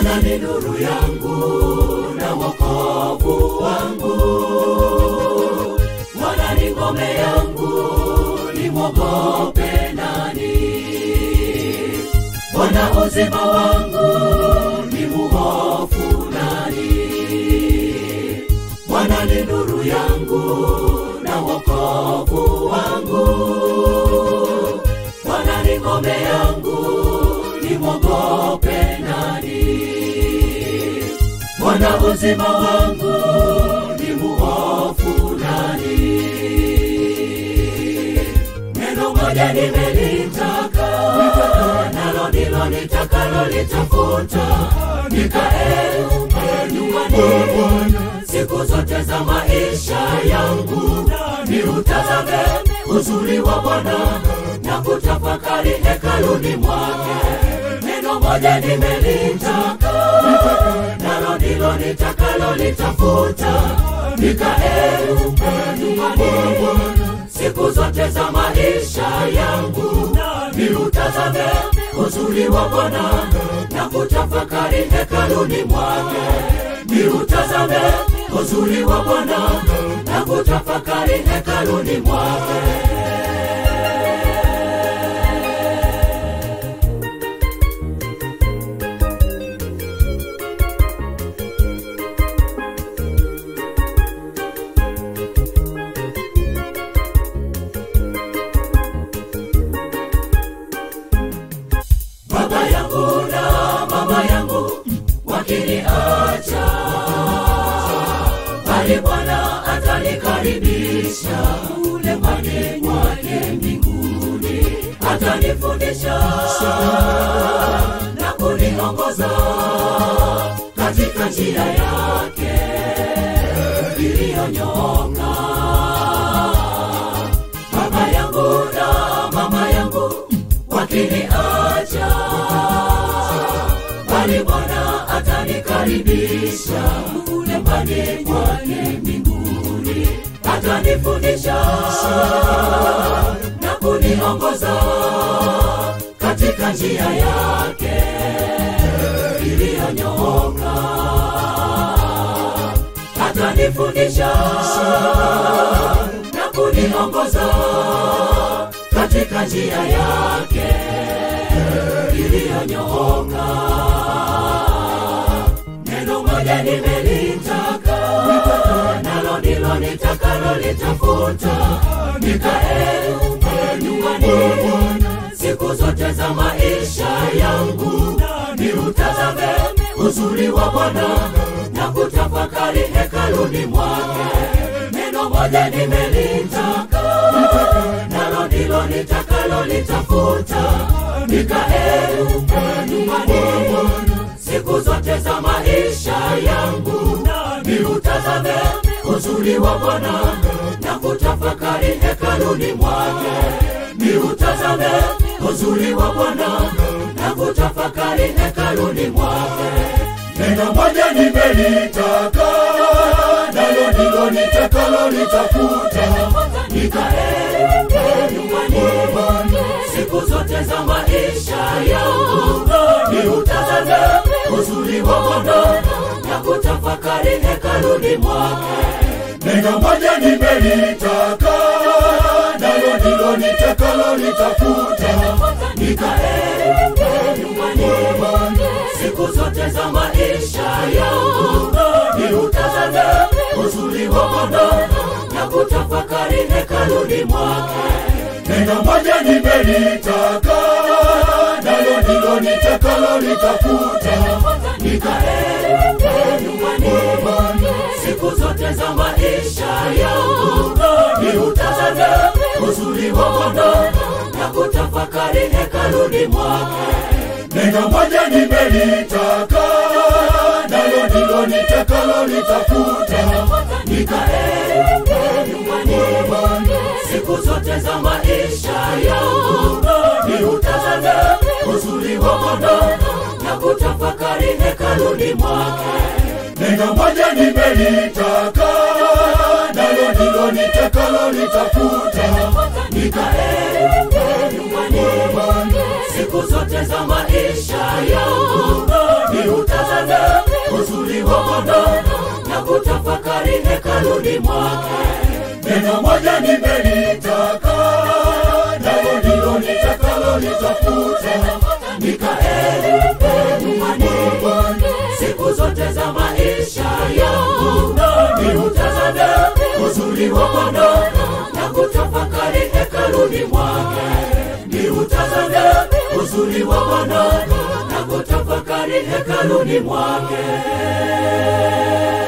Bwana ni nuru yangu na wokovu wangu, Bwana ni ngome yangu, nimwogope nani? Bwana uzima wangu, ni muhofu nani? Bwana ni nuru yangu na wokovu wangu, Bwana ni ngome yangu, nimwogope nani? Bwana uzima wangu, ni muhofu nani? Neno moja nimelitaka, nalo ndilo nitakalo litafuta, nikae nyumbani siku zote za maisha yangu, ni utazame uzuri wa Bwana na kutafakari hekaluni mwake. Neno moja nimelitaka, nalo ndilo nitakalo litafuta, nikae nyumbani siku zote za maisha yangu, ni utazame uzuri wa Bwana na kutafakari hekaluni mwake. Ni utazame uzuri wa Bwana na kutafakari hekaluni mwake. Baba yangu na mama yangu wakiniacha, bali Bwana atanikaribisha ulemani mwake mbinguni, atanifundisha na kuniongoza katika njia yake iliyonyooka. Baba yangu na mama yangu wakiniacha, bali Bwana atanikaribisha ulembani mwake mbinguni, atanifundisha na kuniongoza katika njia yake iliyonyooka. Atanifundisha na kuniongoza katika njia yake iliyonyooka. Neno moja nimelitaka, nalo ndilo nitakalo litafuta, nikae nyumbani siku zote za maisha yangu, ni utazame uzuri wa Bwana na kutafakari hekaluni mwake. Neno moja nimelitaka, nalo ndilo nitakalo litafuta, nikae nyumbani siku zote za maisha yangu, ni utazame uzuri wa Bwana na kutafakari hekaluni mwake. Ni utazame uzuri wa Bwana na kutafakari hekaluni mwake. Neno moja nimelitaka, nalo ndilo nitakalo litafuta, nikae nyumbani siku zote za maisha yangu, ni utazame uzuri wa Bwana na kutafakari hekaluni mwake. Neno moja nimelitaka, nalo ndilo nitakalo litafuta, nikae nyumbani siku zote za maisha yangu, ni utazame uzuri wa Bwana na kutafakari hekaluni mwake. Neno moja nimelitaka, nalo ndilo nitakalo litafuta, nikae nyumbani siku zote za maisha yangu, ni utazame uzuri wa Bwana na kutafakari hekaluni mwake. Neno moja nimelitaka, nalo ndilo nitakalo litafuta, nikae nyumbani siku zote za maisha yangu, ni utazame uzuri wa Bwana na kutafakari hekaluni mwake. Neno moja nimelitaka, nalo ndilo nitakalo litafuta, nikae nyumbani siku zote za maisha yangu, ni utazame hekaluni mwake neno moja nimelitaka nalo ndilo nitakalo litafute nikae nyumbani siku zote za maisha yangu ni utazame uzuri wa bwana na kutafakari hekaluni mwake ni utazame uzuri wa bwana na kutafakari hekaluni mwake